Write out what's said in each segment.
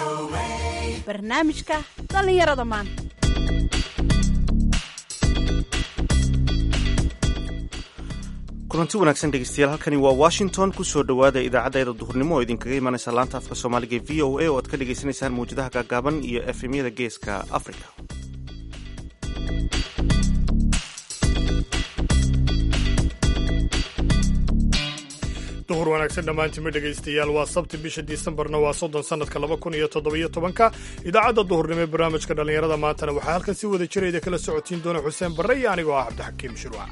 barnaamijka dhallinyarada maanta kulanti wanaagsan dhegeystayaal halkani waa washington kusoo dhowaada idaacaddeeda duhurnimo oo idinkaga imanaysa laanta afka soomaaliga e v o a oo aad ka dhagaysanaysaan mawjadaha gaagaaban iyo efemyada geeska africa duhur wanaagsan dhammaantiinma dhegaystayaal waa sabti bisha disembarna waa soddon sannadka laba kun iyo toddobiyo tobanka idaacadda duhurnimo ee barnaamijka dhallinyarada maantana waxaa halkan si wada jirayda kala socotiin doona xuseen barre iyo anigoo ah cabdixakiim shirwac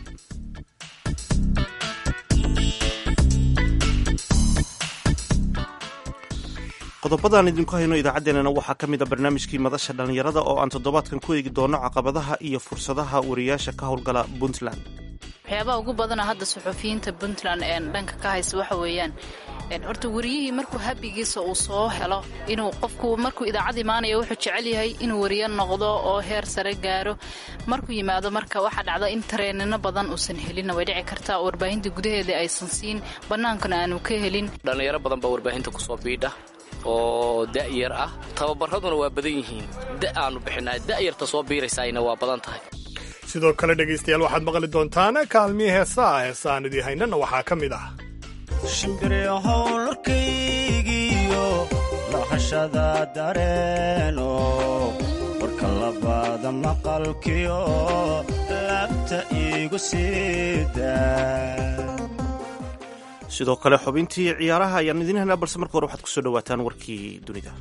qodobadaan idinku hayno idaacaddeenana waxaa ka mid a barnaamijkii madasha dhallinyarada oo aan toddobaadkan ku eegi doono caqabadaha iyo fursadaha wariyaasha ka howlgala puntland waxyaabaha ugu badana hadda suxufiyiinta puntland ee dhanka ka haysa waxa weeyaan horta wariyihii markuu habigiisa uu soo helo inuu qofku markuu idaacad imaanayo wuxuu jecel yahay inuu wariyo noqdo oo heer sare gaaro markuu yimaado marka waxaa dhacda in tareenino badan uusan helinna way dhici kartaa oo warbaahinta gudaheeda aysan siin bannaankana aanu ka helin dhallinyaro badan baa warbaahinta kusoo biidha oo da'yar ah tababaraduna waa badan yihiin da aanu bixinaa da'yarta soo biiraysayna waa badan tahay sidoo kale dhegaystayaal waxaad maqli doontaan kaalmihii heesaa heesaan idii haynana waxaa ka mid ah shimbirihowlarkaygiyo lahashada dareeno warka labaada maqalkiyo laabta iigu siida sidoo kale xubintii ciyaaraha ayaan idiin haynaa balse marka hore waxaad kusoo dhawaataan warkii dunida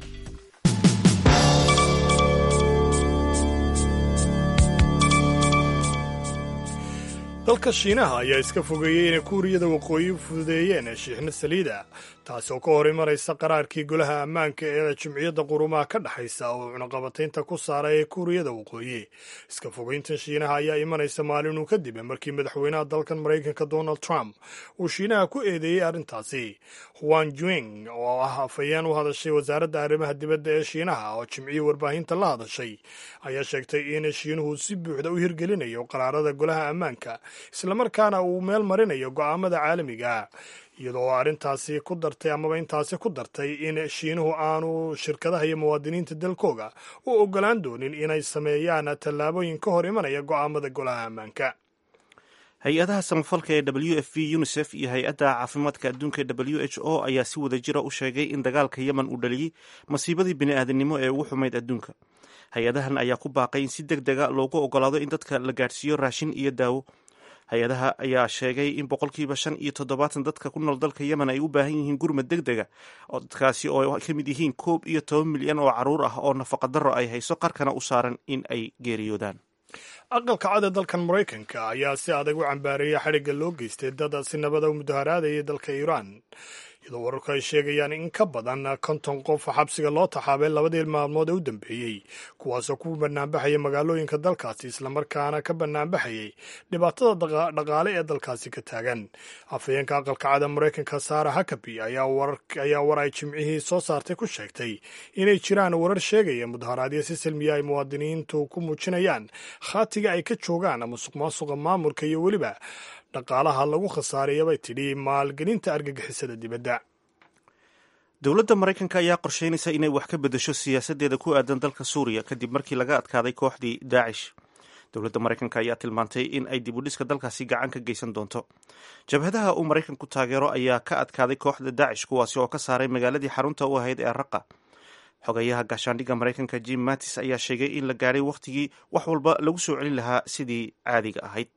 dalka shiinaha ayaa iska fogeeyey inay kuuriyada waqooyi fududeeyeen shiixno saliida taasi oo ka hor imanaysa qaraarkii golaha ammaanka ee jimciyadda qurumaha ka dhexaysa oo cunaqabataynta ku saaray ee kuuriyada waqooyi iska fogeyntan shiinaha ayaa imanaysa maalinuu kadib markii madaxweynaha dalkan maraykanka donald trump uu shiinaha ku eedeeyey arrintaasi huan juing oo ah afhayeen u hadashay wasaaradda arrimaha dibadda ee shiinaha oo jimcihii warbaahinta la hadashay ayaa sheegtay in shiinuhu si buuxda u hirgelinayo qaraarada golaha ammaanka islamarkaana uu meel marinayo go'aamada caalamiga iyadoo arrintaasi ku dartay amaba intaasi ku dartay in shiinuhu aanu shirkadaha iyo muwaadiniinta dalkooga u ogolaan doonin inay sameeyaan tallaabooyin ka hor imanaya go'aamada golaha ammaanka hay-adaha samafalka ee w f v unisef iyo hay-adda caafimaadka adduunka ee w h o ayaa si wada jira u sheegay in dagaalka yemen uu dhaliyey masiibadii bini'aadanimo ee ugu xumayd adduunka hay-adahan ayaa ku baaqay in si deg dega loogu ogolaado in dadka la gaadhsiiyo raashin iyo daawo hay-adaha ayaa sheegay in boqolkiiba shan iyo toddobaatan dadka ku nool dalka yemen ay u baahan yihiin gurmad deg dega oo dadkaasi oo ka mid yihiin koob iyo toban milyan oo carruur ah oo nafaqadaro ay hayso qarkana u saaran in ay geeriyoodaan aqalka cad ee dalkan maraykanka ayaa si adag u cambaareeyay xadhigga loo geystay dad si nabada u mudaharaadayay dalka iiraan iyadoo wararku ay sheegayaan in ka badan konton qof xabsiga loo taxaabay labadii maalmood ee u dambeeyey kuwaasoo ku banaanbaxaya magaalooyinka dalkaasi islamarkaana ka banaanbaxayay dhibaatada dhaqaale ee dalkaasi ka taagan afhayeenka aqalka cada maraykanka saara hakabi ayaa war ay jimcihii soo saartay ku sheegtay inay jiraan warar sheegaya mudaharaadyo si silmiya ay muwaadiniintu ku muujinayaan khaatiga ay ka joogaan musuq maasuqa maamulka iyo weliba dhaqaalaha lagu khasaaraya bay tidhi maalgelinta argagixisada dibadda dowladda maraykanka ayaa qorsheynaysa inay wax ka beddesho siyaasaddeeda ku aadan dalka suuriya kadib markii laga adkaaday kooxdii daacish dowladda maraykanka ayaa tilmaantay in ay dib u dhiska dalkaasi gacan ka geysan doonto jabhadaha uu maraykanku taageero ayaa ka adkaaday kooxda daacish kuwaasi oo ka saaray magaaladii xarunta u ahayd ee raqa xogayaha gaashaandhigga maraykanka jim mattis ayaa sheegay in la gaadhay wakhtigii wax walba lagu soo celin lahaa sidii caadiga ahayd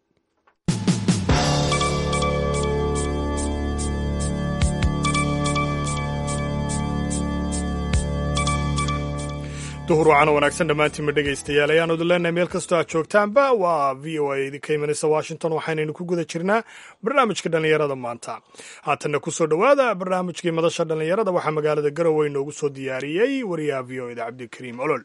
duhur wacana wanaagsan dhammaantiinma dhegaystayaal ayaanu idin leenahay meel kastoo aad joogtaanba waa v o a idinka imanaysa washington waxaynaynu ku guda jirnaa barnaamijka dhallinyarada maanta haatanna ku soo dhowaada barnaamijkii madasha dhallinyarada waxaa magaalada garowe inoogu soo diyaariyey wariyaha v o eda cabdikariim olol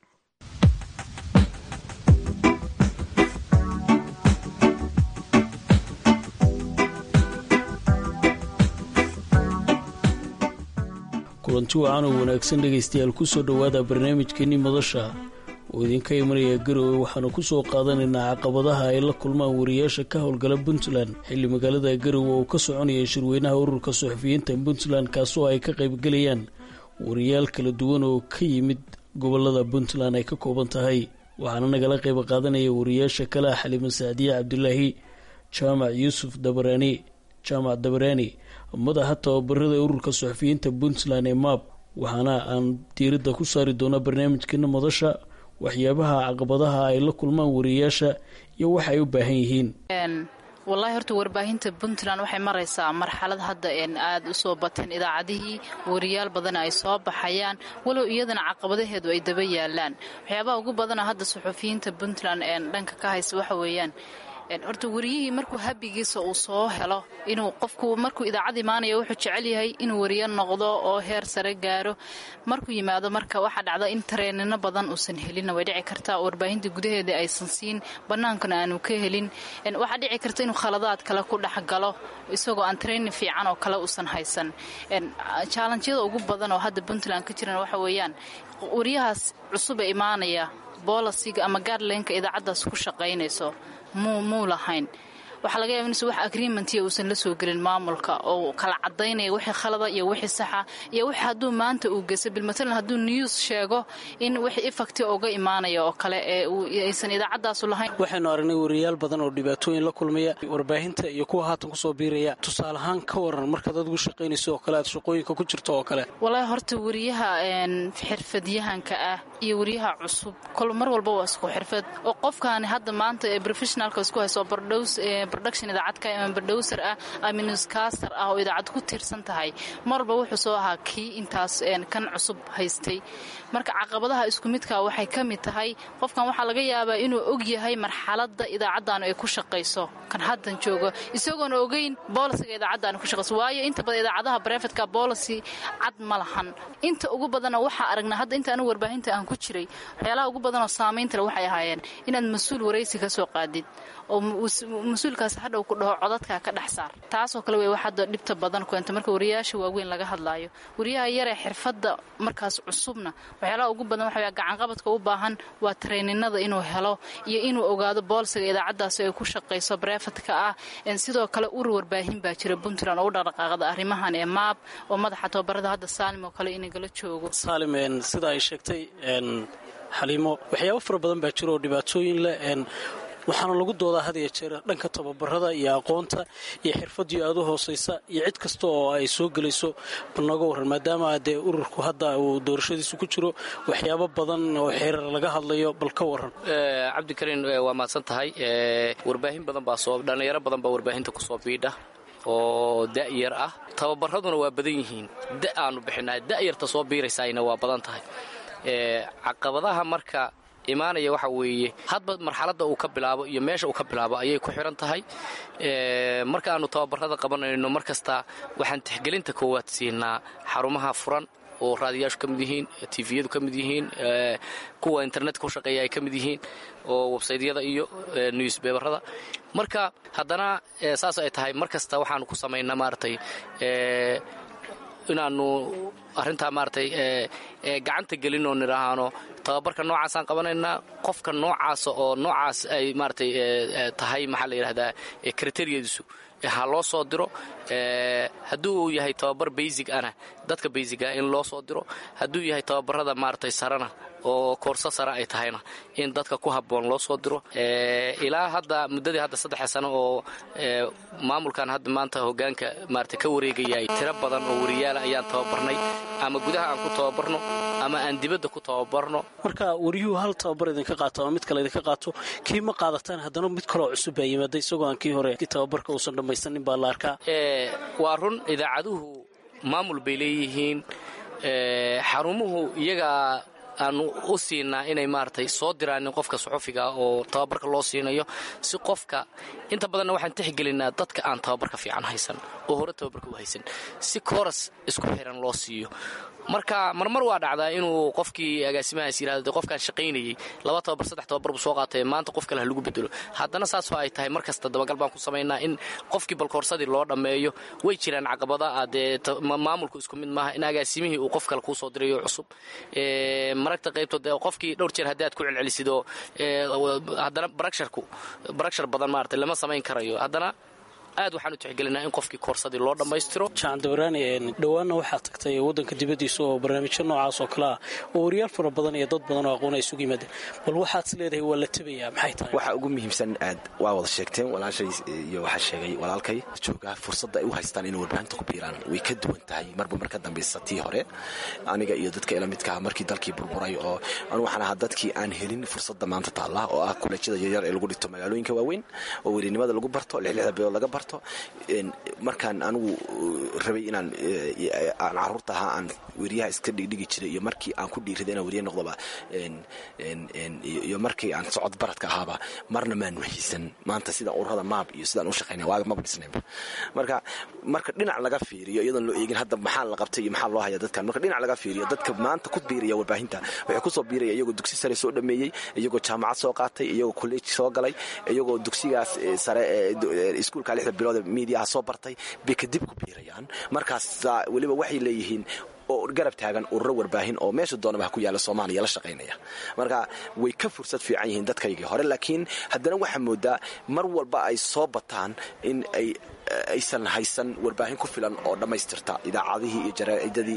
kulanti wacan oo wanaagsan dhegaystayaal ku soo dhowaada barnaamijkeenii madasha oo idinka imanaya garowe waxaanu ku soo qaadanaynaa caqabadaha ay la kulmaan wariyaasha ka howlgala puntland xilli magaalada garowe oo ka soconaya shirweynaha ururka suxufiyiinta puntland kaasoo ay ka qaybgelayaan wariyaal kala duwan oo ka yimid gobolada puntland ay ka kooban tahay waxaana nagala qayb qaadanaya wariyaasha kale ah xaliimo saacdiye cabdulaahi jaamac yuusuf dabaraani jaamac dabaraani madaxa tababarada ururka suxufiyiinta puntland ee maab waxaana aan diiradda ku saari doonaa barnaamijkeena madasha waxyaabaha caqabadaha ay la kulmaan wariyaasha iyo waxa ay u baahan yihiin wallaahi horta warbaahinta puntland waxay maraysaa marxalad hadda aada u soo bateen idaacadihii wariyaal badana ay soo baxayaan walow iyadana caqabadaheedu ay daba yaalaan waxyaabaha ugu badana hadda suxufiyiinta puntland dhanka ka haysa waxa weeyaan horta wariyihii markuu habigiisa uu soo helo inuu qofku markuu idaacad imaanayo wuxuu jecel yahay inuu wariyo noqdo oo heer sare gaaro markuu yimaado marka waxaa dhacda in tareenino badan uusan helin way dhici kartaa warbaahinta gudaheeda aysan siin bannaankana aanu ka helin waxaa dhici karta inuu khaladaad kale ku dhexgalo isagoo aan training fiican oo kale uusan haysan jaalanjyada ugu badan oo hadda puntland ka jiran waxa weeyaan wariyahaas cusube imaanaya boolasiga ama gaadleenka idaacaddaas ku shaqaynayso muu lahayn waxaa laga yaaba inse wax agreementiya uusan la soo gelin maamulka oo kala cadaynaya wixii khalada iyo wixii saxa iyo wix hadduu maanta uu geyso bilmatalan hadduu news sheego in wixii ifakti uga imaanaya oo kale ee aysan idaacaddaasu lahayn waxaynu aragnay wariyaal badan oo dhibaatooyin la kulmaya warbaahinta iyo kuwa haatan kusoo biiraya tusaale ahaan ka waran markaad adigu shaqaynayso oo kale aad shaqooyinka ku jirto oo kale walaahi horta wariyaha xirfadyahanka ah iyo wariyaha cusub kol mar walba waa isku xirfad oo qofkaani hadda maanta ee professionalka isku hayso bardhows production idaacadka ama bardhowser ah ama newscaster ah oo idaacad ku tiirsan tahay marwalba wuxuu soo ahaa kii intaas kan cusub haystay marka caqabadaha isku midka waxay ka mid tahay qofkan waxaa laga yaabaa inuu og yahay marxalada idaacaddaanu ay ku shaqayso kan haddan joogo isagoona ogeyn boolisiga idaacaddaanu ku shaqayso waayo inta badan idaacadaha brefetka boolicy cad ma lahan inta ugu badana waxaa aragnaa hadda inta anigu warbaahinta aan ku jiray waxyaalaha ugu badanoo saamaynta le waxay ahaayeen inaad mas-uul waraysi ka soo qaadid oo mas-uulkaas hadhow ku dhaho codadkaa ka dhex saar taasoo kale wey wax hadda dhibta badan keento marka wariyaasha waaweyn laga hadlaayo wariyaha yaree xirfadda markaas cusubna waxyaalaha ugu badan waxa gacanqabadka u baahan waa tareyninada inuu helo iyo inuu ogaado boolsiga idaacaddaasi ay ku shaqayso brefadka ah sidoo kale ur warbaahin baa jira puntland oo u dhaqdhaqaaqda arrimahan ee maab oo madaxa tababarada hadda saalim oo kale inagala joogo saalim sida ay sheegtay xaliimo waxyaabo fara badan baa jira oo dhibaatooyin leh waxaana lagu doodaa had iyo jeer dhanka tababarada iyo aqoonta iyo xirfadii aada u hooseysa iyo cid kasta oo ay soo gelayso banaga waran maadaama dee ururku hadda uu doorashadiisu ku jiro waxyaabo badan oo xeerar laga hadlayo bal ka waran cabdikariin waa mahadsan tahay warbaahin badan baa soo dhallinyaro badan baa warbaahinta kusoo biidha oo da'yar ah tababaraduna waa badan yihiin da aanu bixinaa da'yarta soo biiraysayna waa badan tahay caqabadaha marka imaanaya waxa weeye hadba marxaladda uu ka bilaabo iyo meesha uu ka bilaabo ayay ku xiran tahay marka aanu tababarada qabanayno mar kasta waxaan tixgelinta koowaad siinaa xarumaha furan oo raadiyaashu ka mid yihiin tviyadu ka mid yihiin kuwa internetka ku shaqeeya ay ka mid yihiin oo websaydyada iyo newsbeberada marka haddana saas ay tahay mar kasta waxaanu ku samaynaa maaragtay inaanu arrintaa maaragtay gacanta gelin oo nidhaahaano tababarka noocaasaan qabanaynaa qofka noocaasa oo noocaas ay maaragtay tahay maxaa la yidhahdaa kriteriyadiisu ha loo soo diro hadduu uu yahay tababar baysig ana dadka baysiga in loo soo diro hadduu yahay tababarada maaragtay sarena oo koorso sare ay tahayna in dadka ku habboon loo soo diro ilaa hadda muddadii hadda saddexa sano oo maamulkan hadda maanta hogaanka maarata ka wareegayay tiro badan oo wariyaala ayaan tababarnay ama gudaha aan ku tababarno ama aan dibadda ku tababarno marka wariyuhu hal tababar idinka qaato ama mid kale idinka qaato kii ma qaadataan haddana mid kaloo cusub baa yimaada isagoo aan kii hore tababarka uusan dhammaysanin baa la arkaa waa run idaacaduhu maamul bay leeyihiin xarumuhu iyagaa aanu u siinaa inay maaragtay soo diraanin qofka suxufiga oo tababarka loo siinayo si qofka inta badanna waxaan tixgelinaa dadka aan tababarka fiican haysan oo hore tababarka u haysan si kooras isku xiran loo siiyo marka marmar waa dhacdaa inuu qofkii agaasimahaas yirahdo qofkaan shaqaynayey laba tababar saddex tababar buu soo qaatay maanta qof kale ha lagu bedelo haddana saasoo ay tahay mar kasta dabagal baan ku samaynaa in qofkii balkoorsadii loo dhammeeyo way jiraan caqabada ah dee maamulku isku mid maaha in agaasimihii uu qof kale kuu soo dirayo cusub maragta qaybtood qofkii dhowr jeer haddii aad ku celcelisid oo haddana baragsharku baragshar badan maarata lama samayn karayo haddana aad waxaan u tixgelinaa in qofkii koorsadii loo dhammaystiro jaan dawaraani dhowaanna waxaa tagtay waddanka dibaddiisa oo barnaamijyo noocaas oo kale ah oo wariyaal fara badan iyo dad badan oo aqoon ay isugu yimaadeen bal waxaad is leedahay waa la tabayaa maxay tahay waxa ugu muhiimsan aad waa wada sheegteen walaashay iyo waxaa sheegay walaalkay joogaa fursadda ay u haystaan inay warbaahinta ku biiraan way ka duwan tahay marba mar ka dambaysa tii hore aniga iyo dadka ila midkaha markii dalkii burburay oo anu waxaan ahaa dadkii aan helin fursadda maanta taalla oo ah kuleejyada yaryar ee lagu dhigto magaalooyinka waaweyn oo werinimada lagu barto lixlixda bilood laga barto markaan anigu rabay inaan aan caruurta ahaa aan weriyaha iska dhigdhigi jiray iyo markii aan ku dhiiriday inaan weriye noqdoba iyo markii aan socod baradka ahaaba marna maan mahaysan maanta sidaan ururada maab iyo sidaan u shaqaynaya waaga maba dhisnaynba marka marka dhinac laga fiiriyo iyadoon loo eegin hadda maxaa la qabtay iyo maxaa loo haya dadkan marka dhinac laga fiiriyo dadka maanta ku biiraya warbaahinta waxay kusoo biiraya iyagoo dugsi sare soo dhameeyey iyagoo jaamacad soo qaatay iyagoo kolleej soo galay iyagoo dugsigaas sare iskuulka lixda bilood ee miidiyaha soo bartay bay kadib ku biirayaan markaas weliba waxay leeyihiin oo garab taagan ururo warbaahin oo meesha doonaba ha ku yaalla soomaaliya la shaqaynaya marka way ka fursad fiican yihiin dadkaygii hore laakiin haddana waxaa moodaa mar walba ay soo bataan in ay aysan haysan warbaahin ku filan oo dhammaystirta idaacadihii iyo jaraa'idadii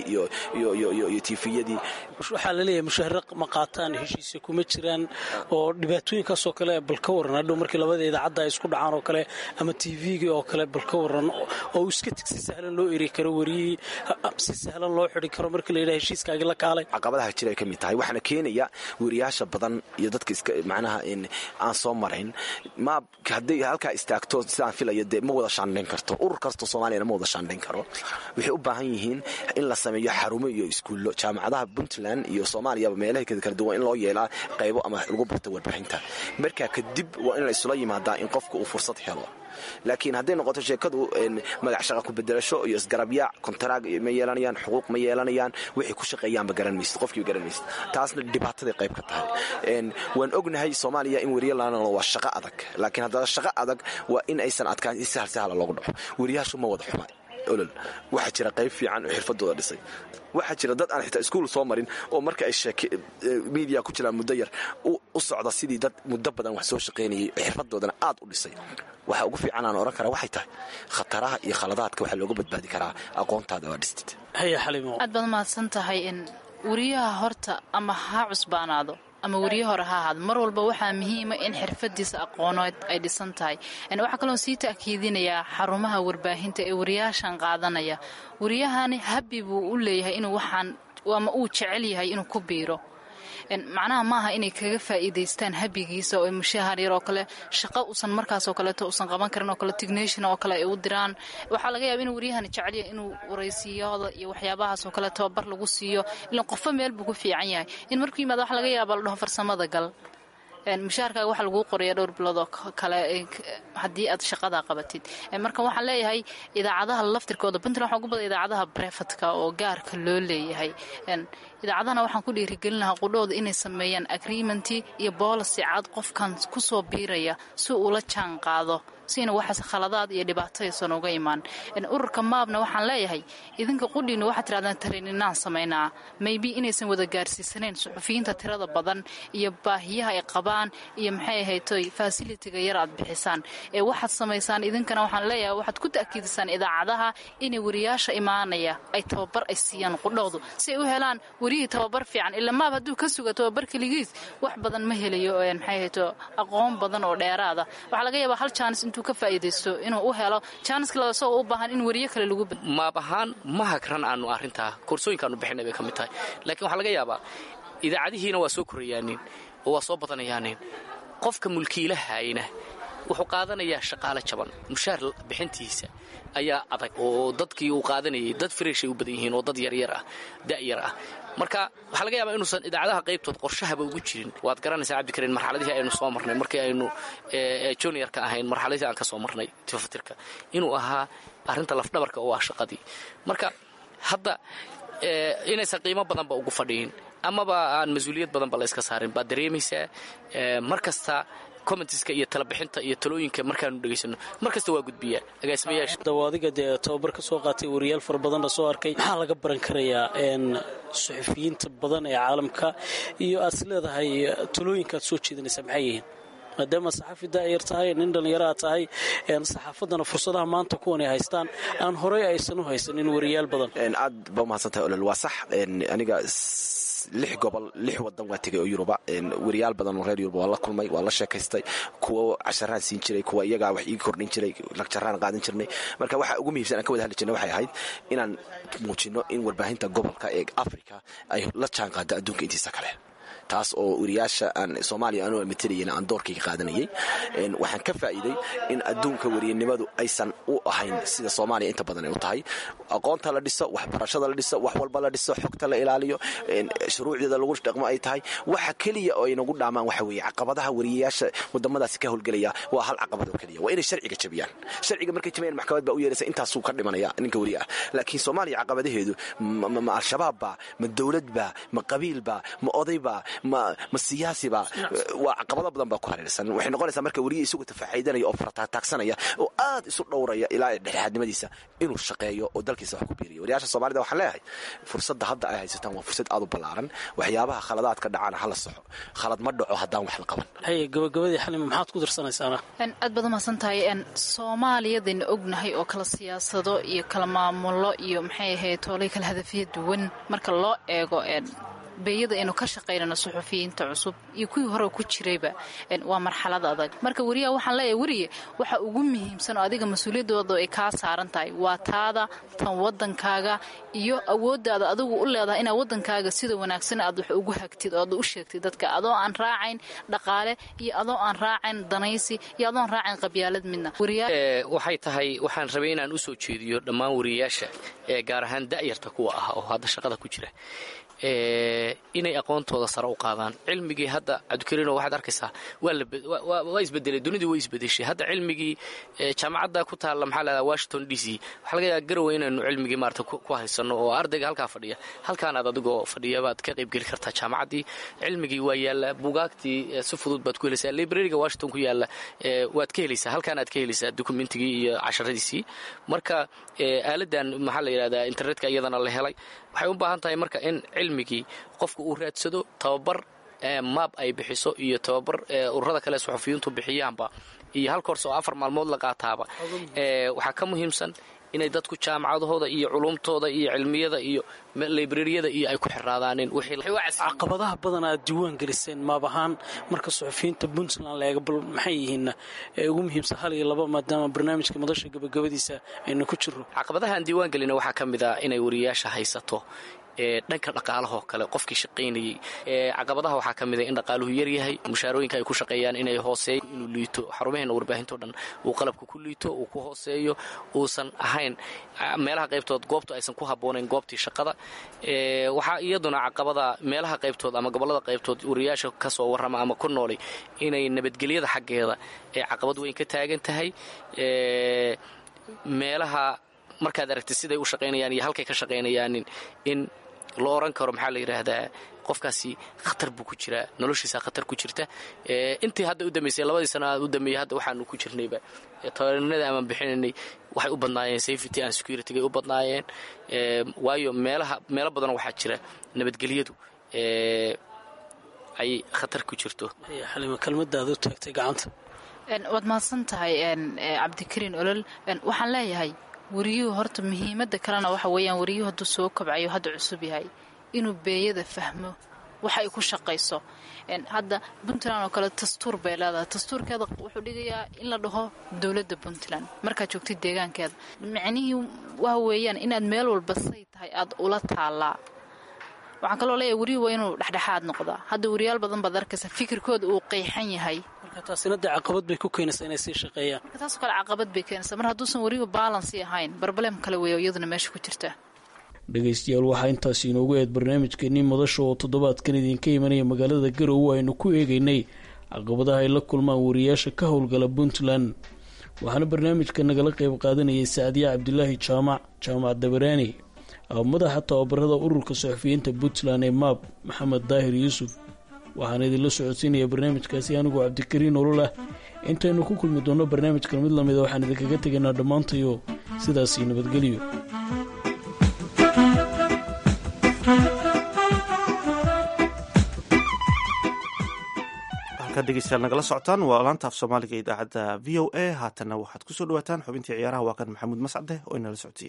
iyo tifiyadii waxaa laleeyahay mushaahara ma qaataan heshiisya kuma jiraan oo dhibaatooyinkaasoo kale bal ka waran hadhow markii labada idaacadda ay isku dhacaan oo kale ama tvgii oo kale bal ka waran oo iska tig si sahlan loo eri karo wariyihii si sahlan loo xidi karo markii la yidhaha heshiiskaagii la kaalay caqabadaha jira ay ka mid tahay waxaana keenaya weriyaasha badan iyo dadka iska macnaha aan soo marayn ma hadday halkaa istaagto sidaan filaya dee ma wada shaandhayn karto urur kastoo soomaaliyana ma wada shaandhayn karo waxay u baahan yihiin in la sameeyo xarumo iyo iskuullo jaamacadaha puntland iyo soomaaliyaba meelaha kala duwan in loo yeelaa qaybo ama lagu barto warbaahinta markaa kadib waa in la isula yimaadaa in qofka uu fursad helo laakiin hadday noqoto sheekadu magac shaqa ku bedelasho iyo isgarabyaac kontaraag ma yeelanayaan xuquuq ma yeelanayaan waxay ku shaqeeyaanba garan maysid qofkiiba garan maysid taasna dhibaataday qayb ka tahay waan ognahay soomaaliya in weriye laanalo waa shaqo adag laakiin haddana shaqo adag waa in aysan adkaan in sahal sahla loogu dhaco weriyaashu ma wada xuma olol waxaa jira qayb fiican oo xirfadooda dhisay waxaa jira dad aan xitaa iskuul soo marin oo marka ay miidiya ku jiraan muddo yar u socda sidii dad muddo badan wax soo shaqaynayay xirfadoodana aad u dhisay waxa ugu fiican aan ohan karaa waxay tahay khataraha iyo khaladaadka waxaa looga badbaadi karaa aqoontaada waa dhistid haya xalimo aad baad mahadsan tahay in weriyaha horta ama ha cusbaanaado ama weriye hore ha ahaado mar walba waxaa muhiima in xirfadiisa aqooneed ay dhisan tahay waxaa kaloo sii ta'kiidinayaa xarumaha warbaahinta ee wariyaashan qaadanaya wariyahani habi buu u leeyahay inuu waxaan ama uu jecel yahay inuu ku biiro macnaha maaha inay kaga faa'iidaystaan habigiisa oo mushahar yar oo kale shaqo usan markaasoo kaleeto usan qaban karin oo kale tignation oo kale ay u diraan waxaa laga yaaba inuu waryahani jecelya inuu waraysiyooda iyo waxyaabahaasoo kale tababar lagu siiyo ilan qofba meel buu ku fiican yahay in markuu yimaado waxa laga yaaba la dhaho farsamada gal mushaharkaaga waxaa laguu qoraya dhowr bilood oo kale haddii aad shaqadaa qabatid marka waxaan leeyahay idaacadaha laftirkooda puntland waxaa ugu badan idaacadaha brefatka oo gaarka loo leeyahay idaacadahana waxaan ku dhiirigelin lahaa qudhooda inay sameeyaan agreementii iyo boolicy cad qofkan kusoo biiraya si uula jaan qaado siina waxaas khaladaad iyo dhibaataysan uga imaan ururka maabna waxaan leeyahay idinka qudhiina waxaad tirahdaan tareeninaan samaynaa maybe inaysan wada gaarsiisanayn suxufiyiinta tirada badan iyo baahiyaha ay qabaan iyo maxay ahaytoy fasilitiga yar aad bixisaan ee waxaad samaysaan idinkana waxaan leeyahay waxaad ku ta'kiidisaan idaacadaha inay wariyaasha imaanaya ay tababar ay siiyaan qudhoodu si ay u helaan wariyihii tababar fiican ila maab hadduu ka suga tababar keligiis wax badan ma helayo maxay ahayto aqoon badan oo dheeraada waxaa laga yaabaa hal jaanis intuu ka faa'iidaysto inuu u helo jaaniska laba isagoo u baahan in wariyo kale lagu maab ahaan ma hagran aanu arrintaa koorsooyinkaanu bixinay bay ka mid tahay laakiin waxaa laga yaabaa idaacadihiina waa soo korayaanin oo waa soo badanayaanin qofka mulkiilahayna wuxuu qaadanayaa shaqaale jaban mushaar bixintiisa ayaa adag oo dadkii uu qaadanayay dad freshay u badan yihiin oo dad yaryar ah da'yar ah marka waxaa laga yaabaa inuusan idaacadaha qaybtood qorshahaba ugu jirin waad garanaysaa cabdikariin marxaladihii aynu soo marnay markii aynu juniorka ahayn marxaladihii aan ka soo marnay tifatirka inuu ahaa arrinta lafdhabarka oo ah shaqadii marka hadda inaysan qiimo badanba ugu fadhiyin amaba aan mas-uuliyad badanba la yska saarin baad dareemaysaa mar kasta commentiska iyo talabixinta iyo talooyinka markaanu dhegaysano mar kasta waa gudbiyaa agaasimayaasha dawaadiga dee tababar ka soo qaatay wariyaal fara badanna soo arkay maxaa laga baran karayaa suxufiyiinta badan ee caalamka iyo aad is leedahay talooyinka aad soo jeedinaysaa maxay yihiin maadaama saxafi daayar tahay nin dhallinyaraha tahay saxaafadana fursadaha maanta kuwan ay haystaan aan horey aysan u haysanin wariyaal badan aad ba umahadsantahay olol waa sax aniga lix gobol lix wadan waa tegay oo yuruba wariyaal badan oo reer yuruba waa la kulmay waa la sheekaystay kuwa casharaan siin jiray kuwa iyagaa wax ii kordhin jiray lagjaraan qaadan jirnay marka waxa ugu muhiimsan aan ka wada hadli jirnay waxay ahayd inaan muujino in warbaahinta gobolka ee africa ay la jaan qaado adduunka intiisa kale taas oo wariyaasha aan soomaaliya anoo matelayen aan doorkayga qaadanayay waxaan ka faa'iiday in adduunka wariyanimadu aysan u ahayn sida soomaaliya inta badan ay u tahay aqoonta la dhiso waxbarashada la dhiso wax walba la dhiso xogta la ilaaliyo shuruucdeeda lagu dhaqmo ay tahay waxa keliya oo ay nagu dhaamaan waxa weeye caqabadaha wariyayaasha wadamadaasi ka howlgelaya waa hal caqabad oo keliya waa inay sharciga jabiyaan sharciga markay jabiyaan maxkamad baa u yeeraysa intaasuu ka dhimanaya ninka wariya ah laakiin soomaaliya caqabadaheedu ma al-shabaab baa ma dowlad baa ma qabiil baa ma oday baa ma siyaasiba waa caqabado badan baa ku hareersan waxay noqonaysaa marka weriya isagu tafaaxiidanaya oo farataagsanaya oo aad isu dhowraya ilaa dhexdhexaadnimadiisa inuu shaqeeyo oo dalkiisa wax ku biiriyo wariyaasha soomaalida waxaan leeyahay fursadda hadda ay haysataan waa fursad aad u ballaaran waxyaabaha khaladaadka dhacana hala soxo khalad ma dhaco haddaan wax la qaban haye gabagabadii xalima maxaad ku dirsanaysaana aad baad umahadsan tahay soomaaliyadayna ognahay oo kala siyaasado iyo kala maamulo iyo maxay ahayd toolay kala hadafyo duwan marka loo eego beeyada aynu ka shaqaynano suxufiyiinta cusub iyo kuwii hore ku jirayba waa marxalad adag marka weriyaha waxaan leeyahay weriye waxa ugu muhiimsan oo adiga mas-uuliyaddooda ay kaa saaran tahay waa taada tan waddankaaga iyo awooddaada adigu u leedahay inaad waddankaaga sida wanaagsan aad wax ugu hagtid oo aad u sheegtid dadka adoo aan raacayn dhaqaale iyo adoo aan raacayn danaysi iyo adoon raacayn qabyaalad midna waxay tahay waxaan rabay inaan u soo jeediyo dhammaan wariyayaasha ee gaar ahaan da'yarta kuwa ah oo hadda shaqada ku jira inay aqoontooda sare u qaadaan cilmigii hadda cabdikariino waxaad arkaysaa waa isbedelay dunidii way isbedeshay hadda cilmigii jaamacadda ku taalla maxaa lahada washington d c waxaa laga yaaba garowe inaynu cilmigii maarata ku haysano oo ardayga halkaa fadhiya halkaanaad adigoo fadhiya baad ka qaybgeli kartaa jaamacaddii cilmigii waa yaalla bugaagtii si fudud baad ku helaysaa librariga washington ku yaalla waad ka helaysaa halkaanaad ka helaysaa dokumentigii iyo casharadiisii marka aaladan maxaa la yidhahdaa internetka iyadana la helay waxay u baahan tahay marka in cilmigii qofka uu raadsado tababar maab ay bixiso iyo tababar ururada kale suxufiyiintu bixiyaanba iyo hal koors oo afar maalmood la qaataaba waxaa ka muhiimsan inay dadku jaamacadahooda iyo culumtooda iyo cilmiyada iyo librariyada iyo ay ku xiraadaaneen caqabadaha badan aad diiwaan geliseen maab ahaan marka suxufiyiinta puntland la eega bal maxay yihiinna ee ugu muhiimsan hal iyo laba maadaama barnaamijka madasha gabagabadiisa aynu ku jirro caqabadaha aan diiwaan gelina waxaa ka mid ah inay wariyaasha haysato dhanka dhaqaalahoo kale qofkii shaqaynayey caqabadaha waxaa ka mida in dhaqaaluhu yaryahay mushaarooyinka ay ku shaqeeyaan inay hooseeyo inuu liito xarumaheena warbaahinto dhan uu qalabka ku liito uu ku hooseeyo uusan ahayn meelaha qaybtood goobtu aysan ku habboonayn goobtii shaqada waxaa iyaduna caqabada meelaha qaybtood ama gobollada qaybtood wariyaasha ka soo warrama ama ku noolay inay nabadgelyada xaggeeda ee caqabad weyn ka taagan tahay meelaha markaad aragtid siday u shaqaynayaan iyo halkay ka shaqaynayaanin in la oran karo maxaa la yidhaahdaa qofkaasi khatar buu ku jiraa noloshiisa khatar ku jirta intii hadda u dambaysay labadii sano u dambeeyey hadda waxaanu ku jirnayba tabarinada amaan bixinaynay waxay u badnaayeen safety and security-gay u badnaayeen waayo meelaha meelo badan waxaa jira nabadgelyadu ay khatar ku jirto xalima kelmadaada u taagtay gacanta waad mahadsan tahay cabdikariin olol waxaan leeyahay wariyuhu horta muhiimadda kalena waxa weeyaan wariyuhu hadduu soo kobcayo hadda cusub yahay inuu beeyada fahmo waxa ay ku shaqayso hadda puntland oo kale dastuur bay leedahay dastuurkeeda wuxuu dhigayaa in la dhaho dowladda puntland markaad joogtid deegaankeeda micnihii waxa weeyaan inaad meel walba say tahay aad ula taallaa waxaan kaloo leeyahay wariyuhu waa inuu dhexdhexaad noqdaa hadda wariyaal badan baad arkaysa fikirkooda uu qeyxan yahay taasina dee caqabad bay ku keenaysaa inay sii shaqeeyaan marka taasoo kale caqabad bay keenaysaa mar hadduusan wariyuhu baalansi ahayn barbalem kale weeyo iyaduna meesha ku jirta dhegaystayaal waxaa intaasi inoogu eed barnaamijkeenii madasha oo toddobaadkan idinka imanaya magaalada garowe aynu ku eegaynay caqabadaha ay la kulmaan wariyaasha ka howlgala puntland waxaana barnaamijka nagala qeyb qaadanayay sacdiya cabdilaahi jaamac jaamac dabaraani madaxa tababarada ururka suxufiyiinta puntland ee maab maxamed daahir yuusuf waxaana idinla socodsiinaya barnaamijkaasi anigoo cabdikariin ololah intaynu ku kulmi doonno barnaamijkan mid lamida waxaan idinkaga tegaynaa dhammaantayo sidaasii nabadgelyo halkaad dhegeystayaal nagala socotaan waa laanta af soomaaliga idaacadda v o a haatanna waxaad kusoo dhawaataan xubintii ciyaaraha waa kan maxamuud mascade oo inala socodsiiya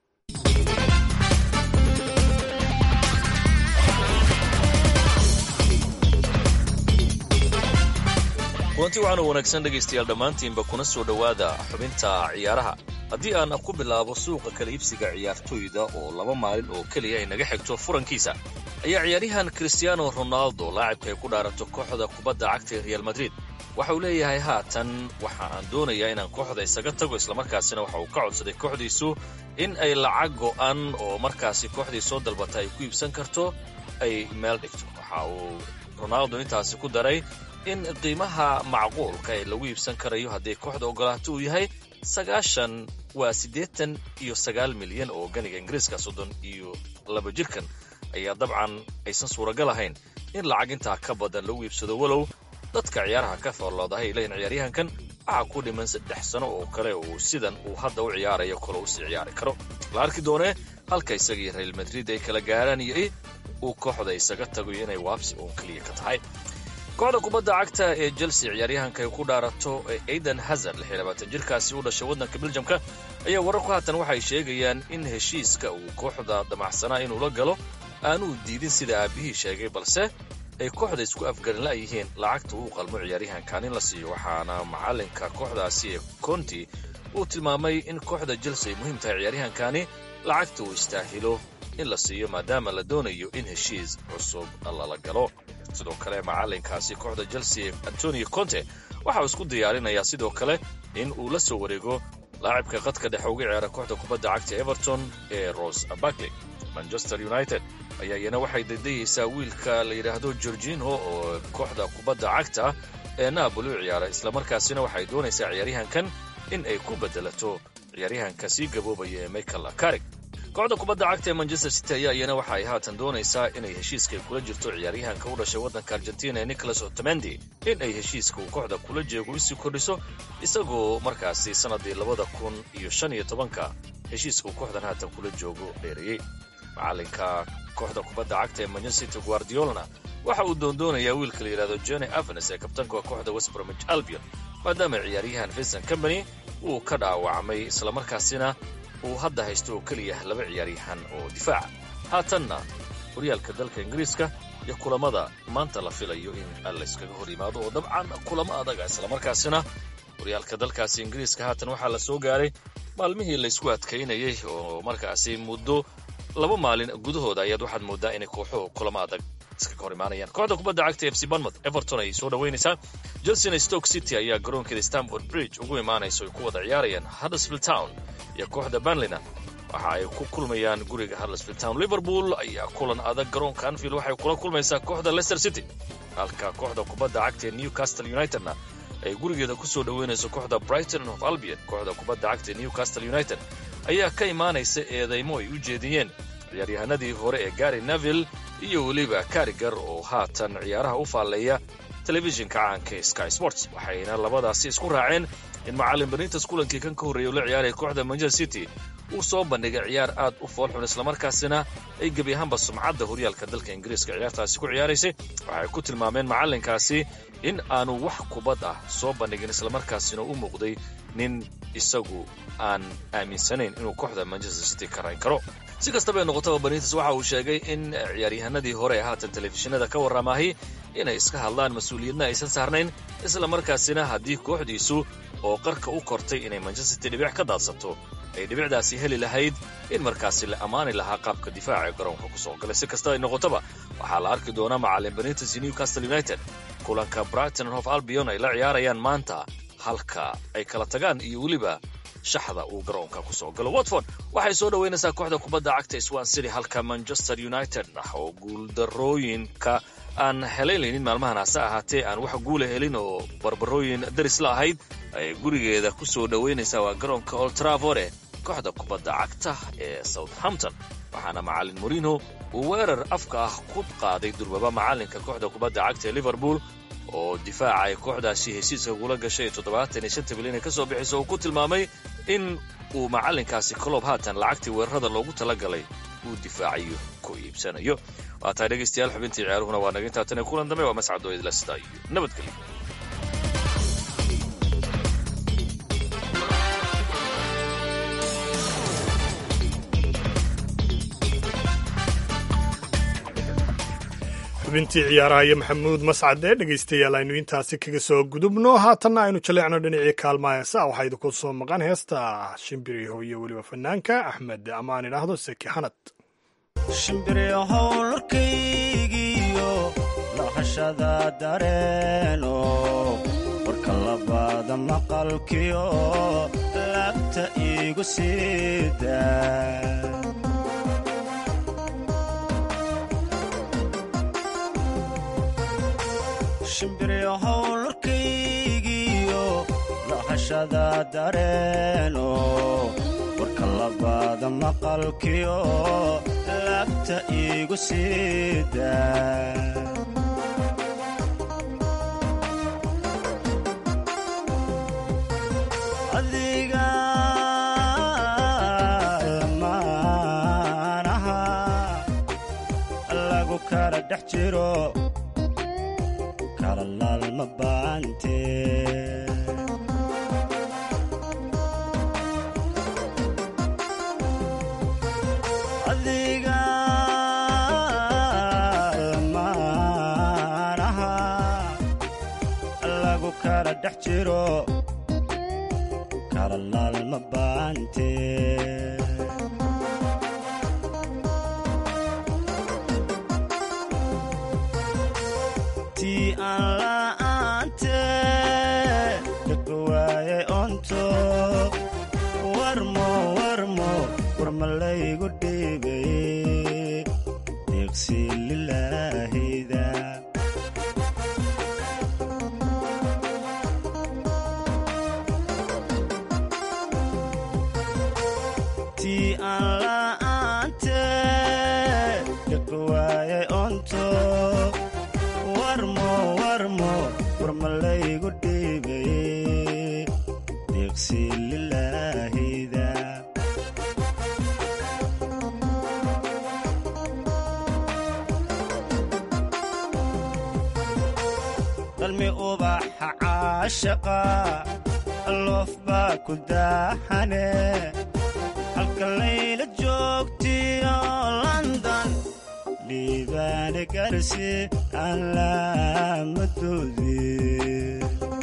kulanti waxaanu wanaagsan dhegaystayaal dhammaantiinba kuna soo dhowaada xubinta ciyaaraha haddii aan ku bilaabo suuqa kala iibsiga ciyaartoyda oo laba maalin oo keliya ay naga xigto furankiisa ayaa ciyaaryahan kristiaano ronaldo laacibka ay ku dhaarato kooxda kubadda cagta ee real madrid waxa uu leeyahay haatan waxa aan doonayaa inaan kooxda isaga tago islamarkaasina waxa uu ka codsaday kooxdiisu in ay lacag go'an oo markaasi kooxdii soo dalbata ay ku iibsan karto ay meel dhigto waxa uu ronaldo intaasi ku daray in qiimaha macquulka ee lagu iibsan karayo hadday kooxda ogolaato uu yahay sagaashan waa siddeetan iyo sagaal milyan oo ganiga ingiriiska soddon iyo laba jirkan ayaa dabcan aysan suuragal ahayn in lacag intaa ka badan lagu iibsado walow dadka ciyaaraha ka foorloodahay ay leeyihin ciyaaryahankan waxaa ku dhiman saddex sano oo kale uu sidan uu hadda u ciyaarayo kale u sii ciyaari karo la arki doonee halka isagii real madrid ay kala gaaraan iyo uu kooxda isaga tagayo inay waabsi uun keliya ka tahay kooxda kubadda cagta ee chelsea ciyaaryahanka ay ku dhaarato ee aidan hazard jirkaasi u dhashay waddanka beljamka ayaa wararku haatan waxay sheegayaan in heshiiska uu kooxda damacsanaa inuu la galo aanuu diidin sida aabbihii sheegay balse ay kooxda isku afgarin la'yihiin lacagta uu qalmo ciyaaryahankan in la siiyo waxaana macallinka kooxdaasi ee conti uu tilmaamay in kooxda chelsea ay muhiim tahay ciyaaryahankani lacagta uu istaahilo in la siiyo maadaama la doonayo in heshiis cusub lala galo sidoo kale macallinkaasi kooxda chelsea antonio conte waxa uu isku diyaarinayaa sidoo kale in uu la soo wareego laacibka qadka dhexe uga ciyaara kooxda kubadda cagta everton ee ros barkley manchester united ayaa iyana waxay daydayaysaa wiilka la yidhaahdo gorginho oo kooxda kubadda cagta ee naaboli u ciyaara islamarkaasina waxay doonaysaa ciyaaryahankan in ay ku beddelato ciyaaryahanka sii gaboobaya ee michael karig kooxda kubadda cagta ee manchester city ayaa iyana waxa ay haatan doonaysaa inay heshiiska kula jirto ciyaaryahanka u dhashay waddanka argentina ee nicholas otamendi in ay heshiiska uu kooxda kula jeego isii kordhiso isagoo markaasi sannaddii labada kun iyo shan iyo tobanka heshiiska uu kooxdan haatan kula joogo dheereeyey macallinka kooxda kubadda cagta ee manchester city guardiolana waxa uu doondoonayaa wiilka la yidhahdo johnny avenes ee kabtanka kooxda westbromich albion maadaama ciyaaryahan vincent company uu ka dhaawacmay islamarkaasina uu hadda haysto oo keliya laba ciyaaryahan oo difaaca haatanna horyaalka dalka ingiriiska iyo kulamada maanta la filayo in layskaga hor yimaado oo dabcan kulamo adaga islamarkaasina horyaalka dalkaasi ingiriiska haatan waxaa la soo gaaray maalmihii laysku adkaynayay oo markaasi muddo laba maalin gudahooda ayaad waxaad moodaa inay kooxuhu kulamo adag iskaga hor imaanayaan kooxda kubadda cagta f c banmouth everton ay soo dhowaynaysaa chelsea stoke city ayaa garoonkeeda stamford bridge ugu imaanayso ay ku wada ciyaarayaan huddersfield town iyo kooxda banlina waxa ay ku kulmayaan guriga huddersfield town liverpool ayaa kulan adag garoonka anfield waxay kula kulmaysaa kooxda leicester city halka kooxda kubadda cagta ee newcastle unitedna ay gurigeeda ku soo dhoweynayso kooxda brighton of albion kooxda kubadda cagta ee newcastle united ayaa ka imaanaysa eedaymo ay u jeediyeen ciyaaryahanadii hore ee gary neville iyo weliba karigar oo haatan ciyaaraha u faalleeya telefishinka caanka ee sky sports waxayna labadaasi isku raaceen in macallin benitas kulankii kan ka horreeya ula ciyaaraya kooxda manchester city uu soo bandhigay ciyaar aad u foolxun islamarkaasina ay gebi ahaanba sumcadda horyaalka dalka ingiriiska ciyaartaasi ku ciyaaraysay waxay ku tilmaameen macallinkaasi in aanu wax kubad ah soo bandhigin islamarkaasina u muuqday nin isagu aan aaminsanayn inuu kooxda manchester city ka rayn karo si kastaba noqotaba benitas waxa uu sheegay in ciyaaryahanadii hore ee haatan telefishinada ka warramaahay inay iska hadlaan mas-uuliyadna aysan saarnayn islamarkaasina haddii kooxdiisu oo qarka u kortay inay manchester city dhibic ka daadsato ay dhibicdaasi heli lahayd in markaasi la ammaani lahaa qaabka difaaca ee garoonka ku soo galay si kastaba ay noqotaba waxaa la arki doonaa macallin benitas iyo newcastle united kulanka brighton hof albion ay la ciyaarayaan maanta halka ay kala tagaan iyo weliba shaxda uu garoonka ku soo galo watford waxay soo dhoweynaysaa kooxda kubadda cagta swan city halka manchester united ah oo guuldarooyinka aan helaylaynin maalmahan hase ahaatee aan wax guula helin oo barbarooyin daris la ahayd ay gurigeeda ku soo dhoweynaysaa waa garoonka oltravore kooxda kubadda cagta ee southampton waxaana macallin morino uu weerar afka ah ku qaaday durbaba macallinka kooxda kubadda cagta ee liverpool oo difaaca ay kooxdaasi hesiiska kula gashay toddobaatan iyo shanta bilyan ay ka soo bixiso uu ku tilmaamay in uu macallinkaasi coloob haatan lacagtii weerarada loogu tala galay uu difaacayo ku iibsanayo waa tahay dhegaystayaal xubintii ciyaaruhuna waa naga intaa tan ee kulan dambe waa mascadoo idla sidaa iyo nabadgelyo xubintii ciyaaraha iyo maxamuud mascade dhegaystayaal aynu intaasi kaga soo gudubno haatanna aynu jaleecno dhinacii kaalmaayasa waxaa idinku soo maqan heesta shimbiriho iyo weliba fanaanka axmed amaan idhaahdo seki xanad shimbiriyahow lurkaygiyo lahashada dareeno warka labaada maqalkiyo laabta iigu siida shimbiriyahow lurkaygiyo lahashada dareeno warka labaada maqalkiyo laabta iigu siida adiga lamaanaha lagu kala dhex jiro kala laalma baante adiga lamaanaha lagu kala dhex jiro kala laalma baante tii aan la'aante dhaka waayay onto warmo warmo warma laygu dhiibay deeqsi lilaahida tii aan la'aante dhaka waayay onto warmo warmo warma laygu dhiibay deeqsi lilaahida dalmi ubaxa caashaqa loof baa ku daahane halka layla joogtiyo london liibaane garsi aan laamadoodii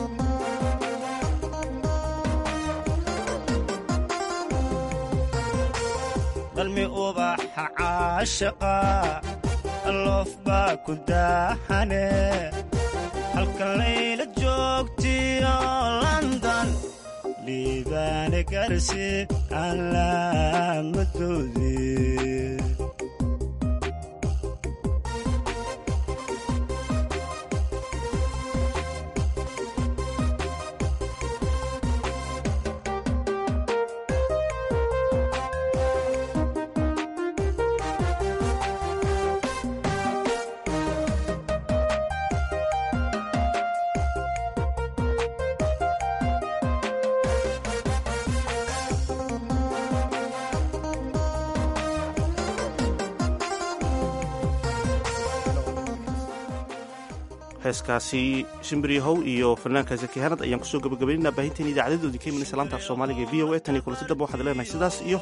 dalmi ubaxa caashaqa loof baa ku daahane halka layla joogtiyo london liibaane garsi aan laamadoodii heeskaasi shimbiriyahow iyo fanaanka zakihanad ayaan kusoo gabagabaynayna baahinteen idaacadadoodii ka imanaysa laanta af soomaaliga ee v o a tan iyo kulanti damba waxaad leenahay sidaas iyo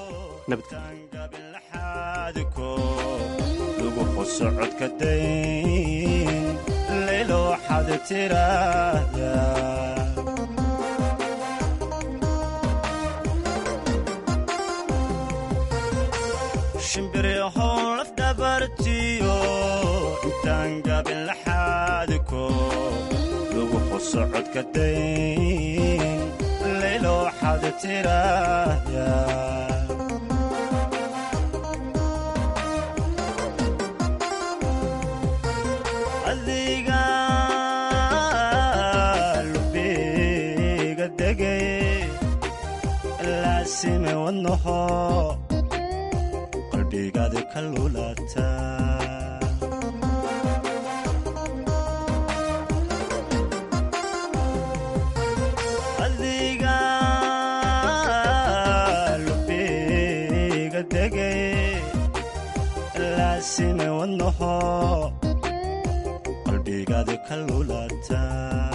nabadgelyo lugu qosocodka dayn laylo waxaad tiraahda shimbiriyahow lafdhabartiyo intaan gabin laxaadiko lugu qosocodka dayn laylo waxaad tiraahda adiga lubiga degay laasime wadnaho qalbigaadi ka lulata adiga lubiga degay laasime wadnaho qalbigaadi ka lulata